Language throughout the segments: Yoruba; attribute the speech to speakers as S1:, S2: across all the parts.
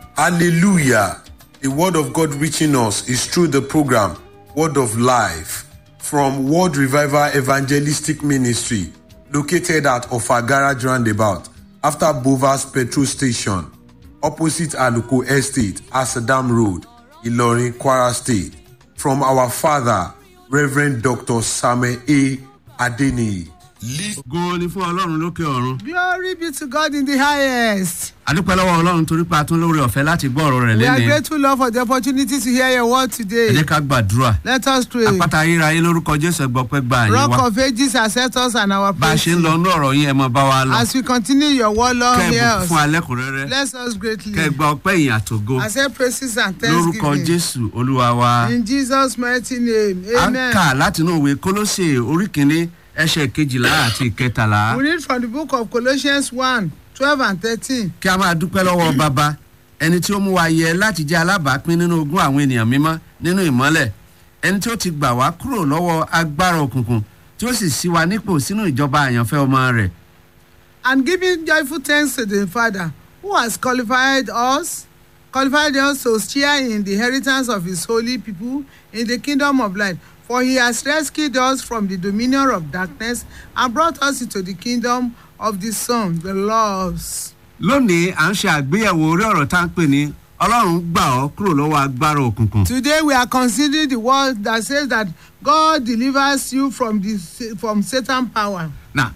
S1: Hallelujah. The word of God reaching us is through the program Word of Life from World Revival Evangelistic Ministry located at Ofa Garage Roundabout after Bovas Petrol Station opposite Aluko Estate, Asadam Road, Ilorin, Kwara State. From our father, Reverend Dr. Samuel A. Adeniyi.
S2: ògo ni fún ọlọ́run lókè ọ̀run.
S3: Glory be to God in the highest.
S2: adúpẹ́ lọ́wọ́ ọlọ́run torí pé a tún lórí ọ̀fẹ́ láti gbọ́ ọ̀rọ̀ rẹ̀
S3: We are
S2: lẹ́nìí.
S3: grateful, Lord, for the opportunity to hear your word
S2: ẹ
S3: today.
S2: jẹ́ ká gbàdúrà.
S3: Let us pray.
S2: àpáta ayérayé lórúkọ jésù ẹgbọ́pẹ́ gba àyè
S3: Rock
S2: wa.
S3: of ages, accept us and our
S2: bá a ṣe ń
S3: praise.
S2: lọ inú ọ̀rọ̀ yín ẹ mọ bá wa lọ.
S3: As we continue your word, Lord,
S2: kẹ́ ẹ
S3: hear
S2: bùkún
S3: us.
S2: fún alẹ́kùnrẹ́rẹ́.
S3: Bless us greatly.
S2: kẹ́ ẹ gba ọpẹ́ ìyìn àtògo.
S3: Accept praises and
S2: lórúkọ
S3: thanksgiving.
S2: jésù olúwa wa.
S3: In Jesus' mighty name.
S2: a ń
S3: Amen.
S2: kà látinú ìwé kólóṣè orí kìíní ẹsẹ̀ kejìlá àti ìkẹtàlá.
S3: We read from the book of Colossians 1 12 and 13.
S2: kí a máa dúpẹ́ lọ́wọ́ bàbá ẹni tí ó mú wa yẹ láti jẹ́ alábàápín nínú ogún àwọn ènìyàn mímọ́ nínú ìmọ́lẹ̀ ẹni tí ó ti gbà wá kúrò lọ́wọ́ agbára òkùnkùn tí ó sì ṣí wa nípò sínú ìjọba àyànfẹ́ ọmọ rẹ̀
S3: and giving joyful thanks to the Father who has qualified us, qualified us to share in the inheritance of his holy people in the kingdom of light. For he has rescued us from the dominion of darkness and brought us into the kingdom of the Son, the loves.
S2: lónìí à ń ṣe àgbéyẹ̀wò orí ọ̀rọ̀ tá à ń pè ní ọlọ́run gbà ọ́ kúrò lọ́wọ́ agbára òkùnkùn
S3: Today we are considering the word that says that God delivers you from the from Satan power.
S2: náà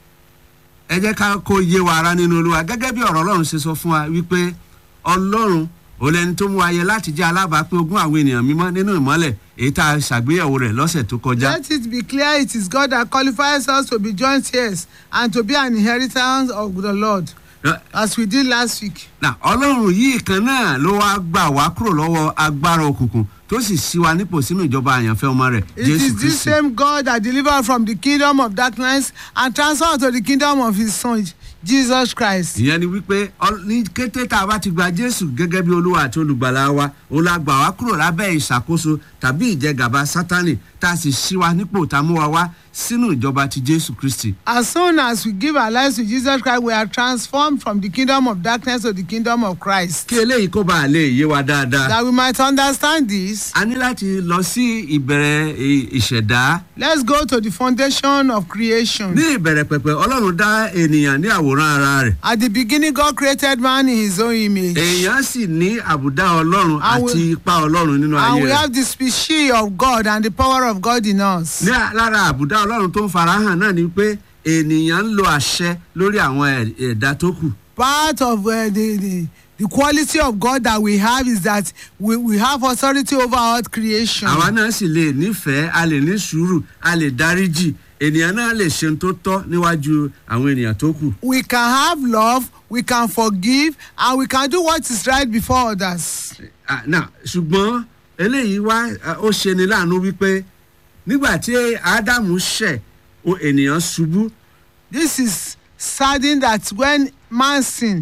S2: ẹ jẹ́ ká kó yé wa ara nínú olúwa gẹ́gẹ́ bí ọ̀rọ̀ ọlọ́run ṣe sọ fún wa wípé ọlọ́run ò lẹni tó mú wa yẹ láti jẹ́ alábàápín ogún àwọn ènìyàn mímọ́ nínú ìmọ́lẹ̀ èyí tá a ṣàgbéyẹ̀wò rẹ̀ lọ́sẹ̀ tó kọjá.
S3: Let it be clear it is God that qualifies us to be joint heirs and to be an inheritance of the Lord. as we did last week.
S2: na ọlọ́run yìí kan náà ló wá gbà wá kúrò lọ́wọ́ agbára òkùnkùn tó sì ṣí wa nípò sínú ìjọba àyànfẹ́ ọmọ rẹ̀
S3: It
S2: jésù
S3: is this
S2: kristi.
S3: same God that delivered from the kingdom of darkness and transferred to the kingdom of his son, Jesus Christ.
S2: ìyẹn ni wípé ọ- ní kété tá a bá ti gba jésù gẹ́gẹ́ bí olúwa àti olùgbàlà wa òun la gbà wá kúrò lábẹ́ ìṣàkóso tàbí ìjẹgàba sátánì tá a sì ṣí wa nípò tá a mú wa wá sínú ìjọba ti jésù kristi.
S3: As soon as we give our lives to Jesus Christ, we are transformed from the kingdom of darkness to the kingdom of Christ.
S2: kí eléyìí kó bá a lè yé wa dáadáa.
S3: That we might understand this,
S2: a ní láti lọ sí ìbẹ̀rẹ̀ ì- ìṣẹ̀dá.
S3: let's go to the foundation of creation.
S2: ní ìbẹ̀rẹ̀ pẹ̀pẹ̀ ọlọ́run dá ènìyàn ní àwòrán ara rẹ̀.
S3: At the beginning, God created man in his own image.
S2: èèyàn sì ní àbùdá ọlọ́run
S3: And we-
S2: àti ipa ọlọ́run nínú
S3: And
S2: ayé
S3: we
S2: rẹ̀.
S3: have the species of God and the power of God in us.
S2: ní à- lára àbùdá ọlọ́run tó ń farahàn náà ni pé ènìyàn ń lo àṣẹ lórí àwọn ẹ̀- ẹ̀dá tó kù.
S3: part of uh, the, the the quality of God that we have is that we, we have authority over all creation.
S2: àwa náà sì lè nífẹ̀ẹ́ a lè ní sùúrù a lè dáríjì ènìyàn náà lè ṣe ohun tó tọ́ níwájú àwọn ènìyàn tó kù.
S3: we can have love, we can forgive, and we can do what is right before others.
S2: Ah, náà ṣùgbọ́n eléyìí wá ah, ó ṣe ni láàánú wípé nígbà tí ádámù ṣẹ̀ o ènìyàn ṣubú
S3: This is saddening that when man sinned,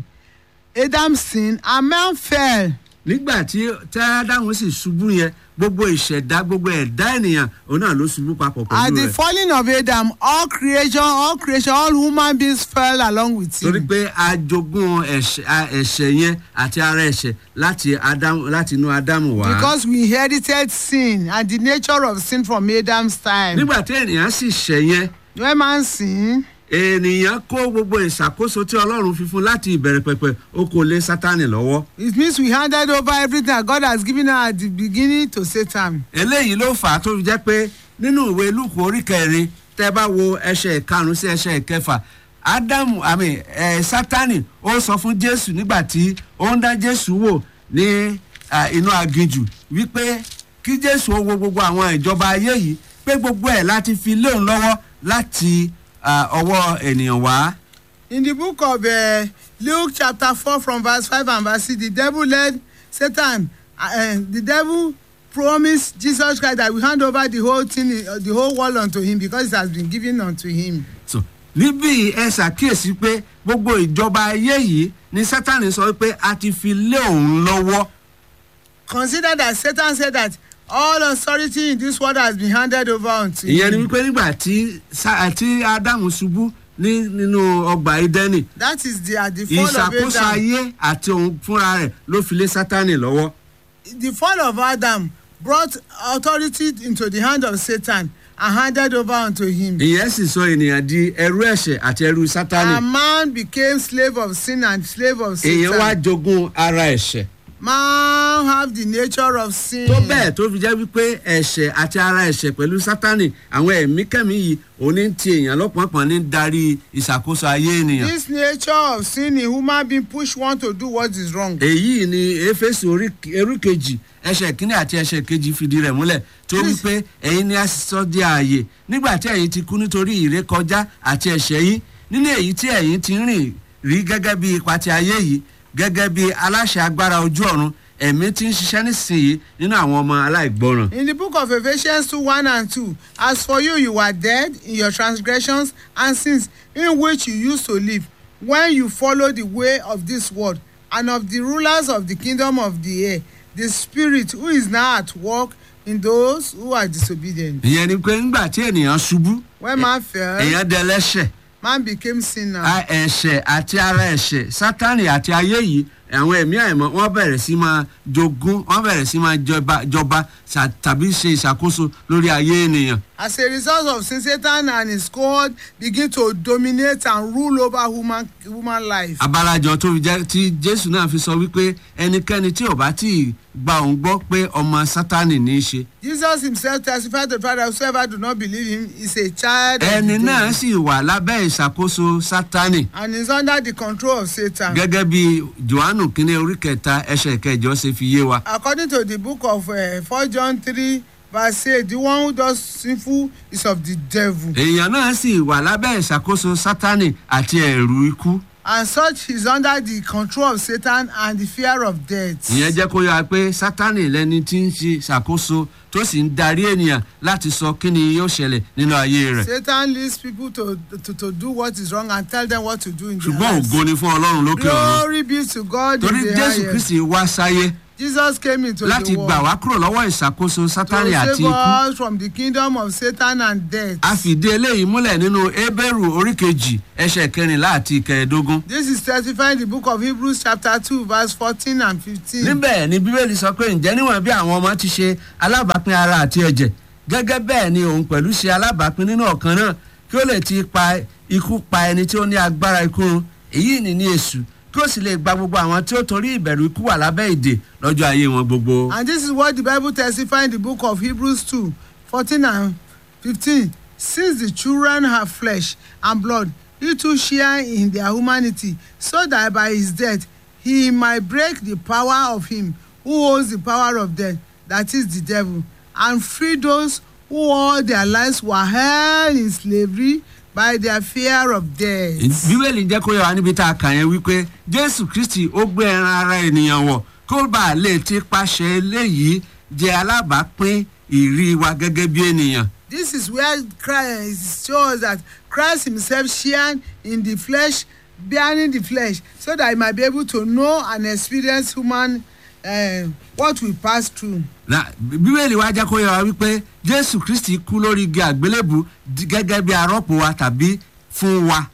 S3: Adam sinned, and man fell.
S2: nígbà tí tí ádámù sì ṣubú yẹn gbogbo ìṣẹ̀dá gbogbo ẹ̀dá ènìyàn òun náà ló ṣubú papọ̀
S3: At
S2: pẹ̀lú
S3: the
S2: rẹ̀
S3: falling of Adam, all creation, all creation, all human beings fell along with
S2: torí
S3: him.
S2: pé a jogún ẹ̀ṣẹ̀ a- ẹ̀ṣẹ̀ yẹn àti ara ẹ̀ṣẹ̀ láti ádámù láti inú ádámù wá.
S3: Because we inherited sin and the nature of sin from Adam's time.
S2: nígbà tí ènìyàn sì ṣẹ̀ yẹn
S3: When man sinned,
S2: ènìyàn kó gbogbo ìṣàkóso tí ọlọ́run fi fún láti ìbẹ̀rẹ̀ pẹ̀pẹ̀ ó kó lé sátánì lọ́wọ́.
S3: it means we handed over everything that God has given us at the beginning to Satan.
S2: eléyìí ló fà á tó fi jẹ́ pé nínú ìwé lùkù orí kẹrin tẹ́ bá wo ẹsẹ̀ ìkarùn-ún sí ẹsẹ̀ ìkẹfà ádámù àmì ẹ̀ sátánì ó sọ fún jésù nígbà tí ó ń dá jésù wò ní à, inú aginjù wípé kí jésù ó wo gbogbo àwọn ìjọba ayé yìí pé gbogbo ẹ̀ láti fi lé òun lọ́wọ́ láti à, ọwọ́ ènìyàn wá.
S3: In the book of uh, Luke chapter 4 from verse 5 and verse 6, the devil led Satan, uh, uh, the devil promised Jesus Christ that we hand over the whole thing, uh, the whole world unto him because it has been given unto him.
S2: so níbí ẹ ṣàkíyèsí pé gbogbo ìjọba ayé yìí ni sátani sọ pé a ti fi lé òun lọ́wọ́
S3: Consider that Satan said that all authority in this world has been handed over unto
S2: ìyẹn ni
S3: him.
S2: wípé nígbà tí Sá- tí ádámù ṣubú ní nínú ọgbà ìdẹ́nì
S3: that is the at the fall of
S2: ìṣàkóso
S3: adam
S2: ayé àti òun fúnra rẹ̀ ló fi lé sátánì lọ́wọ́
S3: the fall of adam brought authority into the hand of satan and handed over unto him.
S2: ìyẹn sì sọ ènìyàn di ẹrú ẹ̀ṣẹ̀ àti ẹrú sátánì
S3: and man became slave of sin and slave of
S2: èèyàn wá
S3: satan.
S2: jogún ara ẹ̀ṣẹ̀
S3: man have the nature of sin.
S2: tó bẹ́ẹ̀ tó fi jẹ́ wípé ẹ̀ṣẹ̀ àti ara ẹ̀ṣẹ̀ pẹ̀lú sátánì àwọn ẹ̀mí kẹ́mi yìí òní ti èèyàn lọ́pọ̀npọ̀n ní darí ìṣàkóso ayé ènìyàn
S3: this nature of sin in human being push one to do what is wrong.
S2: èyí ni éfésù orí orí kejì ẹsẹ̀ kínní àti ẹsẹ̀ kejì fìdí rẹ̀ múlẹ̀ tó
S3: Please.
S2: wípé ẹ̀yin ni a sọ di ààyè nígbà tí ẹ̀yin ti kú nítorí ìrékọjá àti ẹ̀ṣẹ̀ yín nínú èyí tí ẹ̀yin ti ń rìn rí gẹ́gẹ́ bí ipa ti ayé yìí gẹ́gẹ́ bí aláṣẹ agbára ojú ọ̀run ẹ̀mí ti ń ṣiṣẹ́ nísìnyí nínú àwọn ọmọ aláìgbọràn.
S3: in the book of ephesians two one and two as for you you were dead in your transgressions and sins in which you used to live when you follow the way of this world and of the rulers of the kingdom of the air the spirit who is now at work in those who are disobedient.
S2: ìyẹn ni pé ńgbà tí ènìyàn ṣubú
S3: when man fell
S2: èèyàn dẹlẹ́ṣẹ̀
S3: man became sinner.
S2: a- ẹ̀ṣẹ̀ àti ara ẹ̀ṣẹ̀ sátánì àti ayé yìí àwọn ẹ̀mí àìmọ́ wọ́n bẹ̀rẹ̀ sí máa jogún wọ́n bẹ̀rẹ̀ sí máa jọba jọba ṣà- tàbí ṣe ìṣàkóso lórí ayé ènìyàn.
S3: as a result of sin satan and his cohort begin to dominate and rule over human human life.
S2: abalajọ tó fi jẹ́ tí jésù náà fi sọ wípé ẹnikẹ́ni tí ò bá tí ì gba òun gbọ́ pé ọmọ sátánì ní í ṣe.
S3: jesus himself testified to the father whosoever do not believe him is a child of
S2: ẹni
S3: the
S2: náà
S3: devil
S2: sì wà lábẹ́ ìṣàkóso sátánì
S3: and is under the control of satan.
S2: gẹ́gẹ́ bí johannu kínní orí kẹta ẹsẹ̀ kẹjọ ṣe fi yé wa.
S3: according to the book of uh, 4 john 3 verse 8 the one who does sinful is of the devil
S2: èèyàn náà sì wà lábẹ́ ìṣàkóso sátánì àti ẹ̀rù ikú.
S3: and such is under the control of satan and the fear of death.
S2: ìyẹn jẹ́ kó yára pé sátánì lẹni tí ń ṣe ṣàkóso tó sì ń darí ènìyàn láti sọ kí ni yóò ṣẹlẹ̀ nínú ayé rẹ̀.
S3: satan leads people to, to to do what is wrong and tell them what to do in their
S2: ṣùgbọ́n
S3: lives.
S2: ògo ni fún ọlọ́run lókè ọ̀run
S3: glory be to God
S2: torí
S3: in the
S2: jésù
S3: highest.
S2: kristi wá sáyé
S3: jesus came into
S2: láti
S3: the
S2: gbà
S3: world
S2: wá kúrò lọ́wọ́ ìṣàkóso
S3: to
S2: sátánì àti
S3: save
S2: ikú.
S3: us from the kingdom of satan and death.
S2: a fìdí eléyìí múlẹ̀ nínú ebéèrú orí kejì ẹsẹ̀ kẹrìnlá àti kẹẹ̀ẹ́dógún.
S3: this is testified in the book of hebrews chapter two verse fourteen and fifteen.
S2: níbẹ̀ ni bíbélì sọ pé ǹjẹ́ níwọ̀n bí àwọn ọmọ ti ṣe alábàápín ara àti ẹ̀jẹ̀ gẹ́gẹ́ bẹ́ẹ̀ ni òun pẹ̀lú ṣe alábàápín nínú ọ̀kan náà kí ó lè ti pa ikú pa ẹni tí ó ní agbára ikú run èyí ni ní èṣù kí ó sì lè gba gbogbo àwọn tí ó torí ìbẹ̀rù ikú wà lábẹ́ ìdè lọ́jọ́ ayé wọn gbogbo.
S3: And this is what the Bible testifies in the book of Hebrews 2 14 and 15. Since the children have flesh and blood, he too share in their humanity, so that by his death he might break the power of him who holds the power of death, that is the devil, and free those who all their lives were held in slavery by their fear of death.
S2: bíbélì jẹ́ kó yẹ wá níbi tá a kà yẹn wípé jésù kristi ó gbé ẹran ara ènìyàn wọ̀ kó bá a lè ti paṣẹ eléyìí jẹ́ alábàápín ìrí wa gẹ́gẹ́ bí ènìyàn.
S3: This is where Christ shows that Christ himself shared in the flesh, bearing the flesh, so that he might be able to know and experience human uh, what we pass through.
S2: na bíbélì wa jẹ́ kó yẹ wa wípé jésù kristi kú lórí igi àgbélébù di- gẹ́gẹ́ bí arọ́pò wa tàbí fún wa.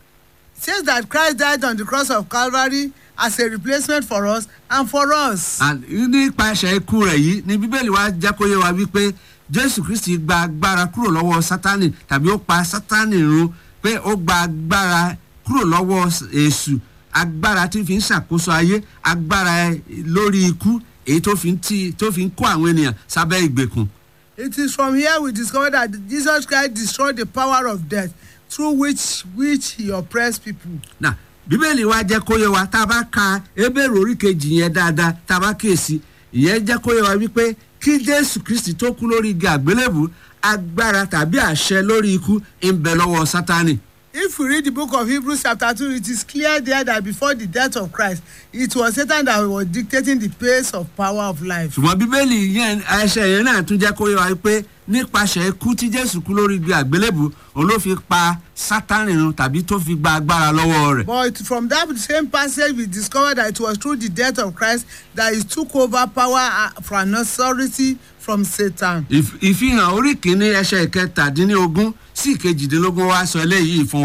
S3: It says that Christ died on the cross of Calvary as a replacement for us and for us.
S2: And nípasẹ̀ ikú rẹ̀ yìí ni bíbélì wa jẹ́ kó yẹ wa wípé jésù kristi gba agbára kúrò lọ́wọ́ sátánì tàbí ó pa sátánì run pé ó gba agbára kúrò lọ́wọ́ èṣù agbára tí fi ń ṣàkóso ayé agbára lórí ikú èyí tó fi ń tí tó fi ń kó àwọn ènìyàn sábẹ́ ìgbèkùn.
S3: It is from here we discover that Jesus Christ destroyed the power of death through which which he oppressed people.
S2: na bíbélì wa jẹ́ kó yẹ wa tá a bá ka ebéèrè orí kejì yẹn dáadáa tá a bá kíyèsí ìyẹn jẹ́ kó yẹ wa wípé kí jésù kristi tó kú lórí igi àgbélébù agbára tàbí àṣẹ lórí ikú ń bẹ lọ́wọ́ sátánì.
S3: If we read the book of Hebrews chapter 2, it is clear there that before the death of Christ, it was Satan that was dictating the pace of power of life.
S2: ṣùgbọ́n bíbélì yẹn ẹsẹ̀ yẹn náà tún jẹ́ kó yẹ wa wípé nípasẹ̀ ikú tí jésù kú lórí igi àgbélébù òun ló fi pa sátánì run tàbí tó fi gba agbára lọ́wọ́ rẹ̀.
S3: But from that same passage, we discover that it was through the death of Christ that he took over power uh, from authority from Satan.
S2: Ìf- ìfihàn orí kìíní ẹsẹ̀ ìkẹtàdínlógún sí ìkejìdínlógún wa sọ eléyìí fún wa.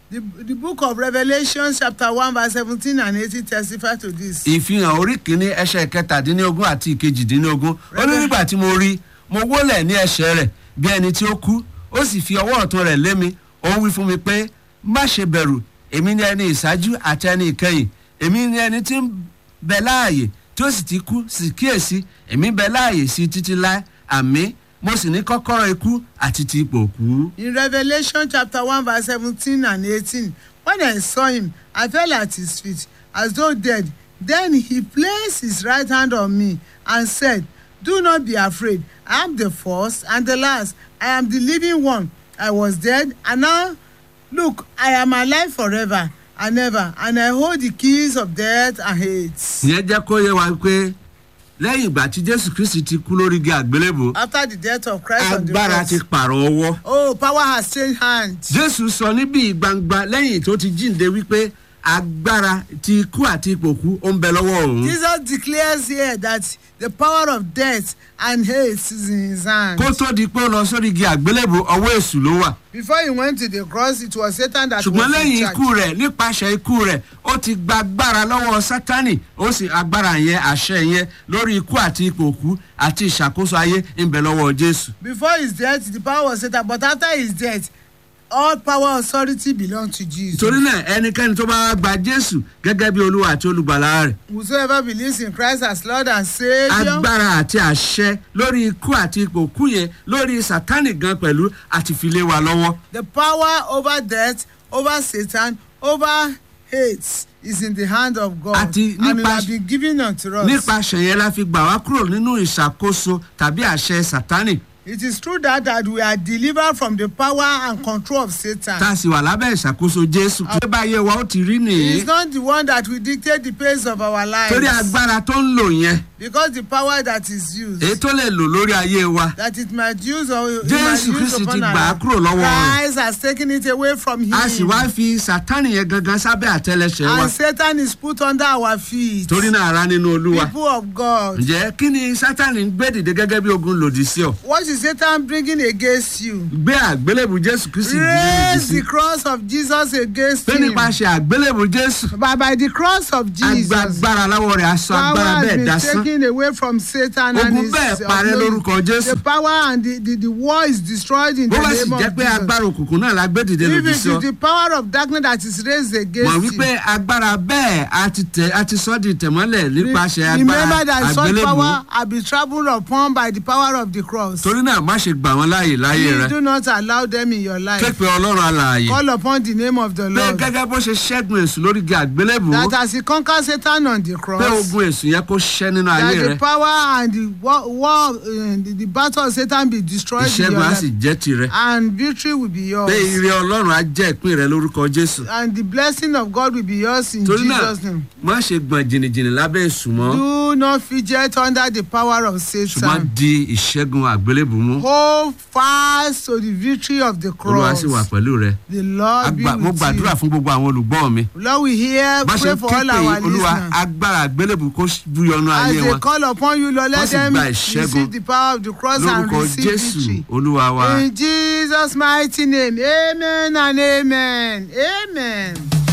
S3: The, the book of Revelation chapter one verse seventeen and eighteen testify to this.
S2: ìfihàn orí kìíní ẹsẹ̀ kẹtàdínlógún àti ìkejìdínlógún ó ní nígbà tí mo rí mo wólẹ̀ ní ẹsẹ̀ rẹ̀ bí ẹni tí ó kú ó sì fi ọwọ́ ọ̀tún rẹ̀ lé mi ó wí fún mi pé má ṣe bẹ̀rù èmi ni ẹni ìṣáájú àti ẹni ìkẹyìn èmi ni ẹni tí ń bẹ láàyè tí ó sì ti kú sì kíyèsí èmi bẹ láàyè sí títí láé àmì mo sì ní kọ́kọ́rọ́ ikú àti ti ipò òkú.
S3: In Revelation chapter one verse seventeen and eighteen when I saw him I fell at his feet as though dead then he placed his right hand on me and said do not be afraid I am the first and the last I am the living one I was dead and now look I am alive forever and ever and I hold the keys of death and hate.
S2: ìyẹn jẹ́ kó yé wa pé lẹ́yìn ìgbà tí jésù kristi ti kú lórí igi àgbélébò
S3: After the death of Christ on the
S2: agbára ti
S3: cross
S2: pààrọ̀ ọwọ́.
S3: oh power has changed hands.
S2: jésù sọ níbi gbangba lẹ́yìn tó ti jíǹde wípé agbára ti ikú àti ipò kú ó ń bẹ lọ́wọ́ òun.
S3: Jesus declares here that the power of death and hate is in his hand.
S2: kó tó di pé ó lọ sórí igi àgbélébò ọwọ́ èṣù ló wà.
S3: Before he went to the cross, it was Satan that
S2: ṣùgbọ́n
S3: was in
S2: lẹ́yìn
S3: charge.
S2: ikú rẹ̀ nípasẹ̀ ikú rẹ̀ ó ti gba agbára lọ́wọ́ sátánì ó sì agbára yẹn àṣẹ yẹn lórí ikú àti ipò kú àti ìṣàkóso ayé ń bẹ lọ́wọ́ jésù.
S3: Before his death, the power was Satan, but after his death, all power authority belong to Jesus.
S2: torí náà ẹnikẹ́ni tó bá wá gba jésù gẹ́gẹ́ bí olúwa àti olùgbàlà rẹ̀
S3: Whosoever believes in Christ as Lord and Savior,
S2: agbára àti àṣẹ lórí ikú àti ipò kú yẹn lórí sátánì gan pẹ̀lú àti fi lé wa lọ́wọ́.
S3: the power over death, over Satan, over hate is in the hand of God.
S2: Àti
S3: and it
S2: nípa-
S3: has been given unto us.
S2: nípasẹ̀ yẹn la fi gbà wá kúrò nínú ìṣàkóso tàbí àṣẹ sátánì
S3: It is true that, that we are delivered from the power and control of Satan.
S2: tá a sì wà lábẹ́ ìṣàkóso jésù. ṣé báyé wa ó ti rí
S3: He
S2: nìyí
S3: is not the one that will dictate the pace of our lives.
S2: torí agbára tó ń lò yẹn
S3: Because the power that is used,
S2: èyí tó lè lò lórí ayé wa
S3: that it might use or it
S2: Jésù
S3: might use
S2: Kristi
S3: upon
S2: ti
S3: our
S2: gbà á
S3: life,
S2: kúrò lọ́wọ́ rẹ̀.
S3: Christ has taken it away from him.
S2: a sì wá fi sátánì yẹn gangan sábẹ́ àtẹlẹsẹ̀ wa
S3: and Satan is put under our feet.
S2: torí náà ara nínú olúwa.
S3: People of God.
S2: ǹjẹ́ kí ni sátánì ń gbé dìde gẹ́gẹ́ bí ogun lòdì sí ọ.
S3: What is Satan bringing against you?
S2: gbé àgbélébù jésù kristi dìde lòdì
S3: Raise
S2: sí.
S3: the cross of Jesus against
S2: pé
S3: him.
S2: nípasẹ̀ àgbélébù jésù
S3: By, by the cross of Jesus.
S2: agbára láwọ rẹ̀ aṣọ
S3: power
S2: agbára
S3: has
S2: bẹ́ẹ̀
S3: been
S2: dasán.
S3: taken away from Satan and
S2: Ogun
S3: his
S2: bẹ́ẹ̀ parẹ́
S3: authority.
S2: lórúkọ Jésù.
S3: The power and the, the, the war is destroyed in
S2: bó
S3: the
S2: bá sì
S3: name
S2: jẹ́
S3: of
S2: pé
S3: Jesus.
S2: agbára òkùnkùn náà la gbé dìde
S3: If
S2: lòdì
S3: it
S2: sí ọ.
S3: is the power of darkness that is raised
S2: mọ̀
S3: against
S2: wípé
S3: you.
S2: agbára bẹ́ẹ̀ a ti tẹ̀ a ti sọ́ di tẹ̀mọ́lẹ̀ nípasẹ̀
S3: Remember
S2: agbára
S3: that such
S2: àgbélébù.
S3: power have been trampled upon by the power of the cross.
S2: torí náà má ṣe gbà wọ́n láàyè láyé
S3: Please
S2: rẹ.
S3: do not allow them in your life.
S2: képe ọlọ́run alààyè.
S3: Call upon the name of the
S2: pé
S3: Lord.
S2: gẹ́gẹ́ bó ṣe ṣẹ́gun èṣù lórí igi àgbélébù.
S3: That as he conquered Satan on the
S2: pé
S3: cross.
S2: ogun èṣù yẹn kó ṣẹ́ nínú
S3: That
S2: ayé
S3: the
S2: rẹ.
S3: power and the war, war uh, the, the battle of Satan be destroyed in your
S2: ìṣẹ́gun á
S3: life.
S2: sì jẹ́ tirẹ̀.
S3: And victory will be yours.
S2: pé ire ọlọ́run á jẹ́ ìpín rẹ lórúkọ jésù.
S3: and the blessing of God will be yours in
S2: torí náà
S3: Jesus' name.
S2: má ṣe gbọ̀n jìnnìjìnnì lábẹ́ èṣù mọ́.
S3: Do not fidget under the power of
S2: ṣùgbọ́n
S3: Satan.
S2: di ìṣẹ́gun àgbélébù mú.
S3: Hold fast to the victory of the
S2: olúwa
S3: cross.
S2: sì wà pẹ̀lú rẹ.
S3: The Lord be
S2: Agba- mo
S3: with
S2: gbàdúrà
S3: you.
S2: fún gbogbo àwọn olùgbọ́ mi.
S3: Lord, we hear,
S2: bá ṣe
S3: pray
S2: ń
S3: for all
S2: képe
S3: our
S2: olúwa
S3: listeners.
S2: agbára àgbélébù kó búyọnu
S3: As
S2: ayé
S3: they
S2: wọn.
S3: call upon you, Lord,
S2: Wọ́n
S3: let
S2: sì
S3: them
S2: gba ìṣẹ́gun
S3: receive the power of the cross and
S2: lórúkọ
S3: receive
S2: jésù
S3: victory.
S2: olúwa wa.
S3: In Jesus' mighty name, amen and amen. Amen.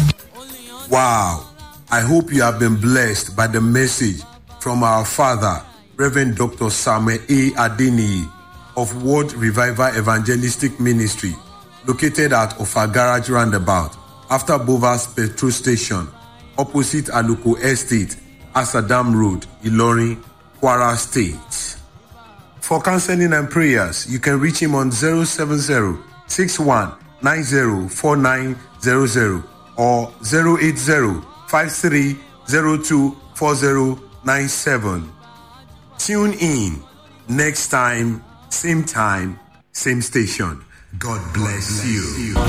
S1: Wow. I hope you have been blessed by the message from our father, Reverend Dr. Samuel A. Adeniyi of World Revival Evangelistic Ministry, located at Ofa Garage Roundabout, after Bovas Petrol Station, opposite Aluko Estate, Asadam Road, Ilorin, Kwara State. For counseling and prayers, you can reach him on 070 61 90 4900 or 080 53 02 4097. Tune in next time, same time, same station. God bless you.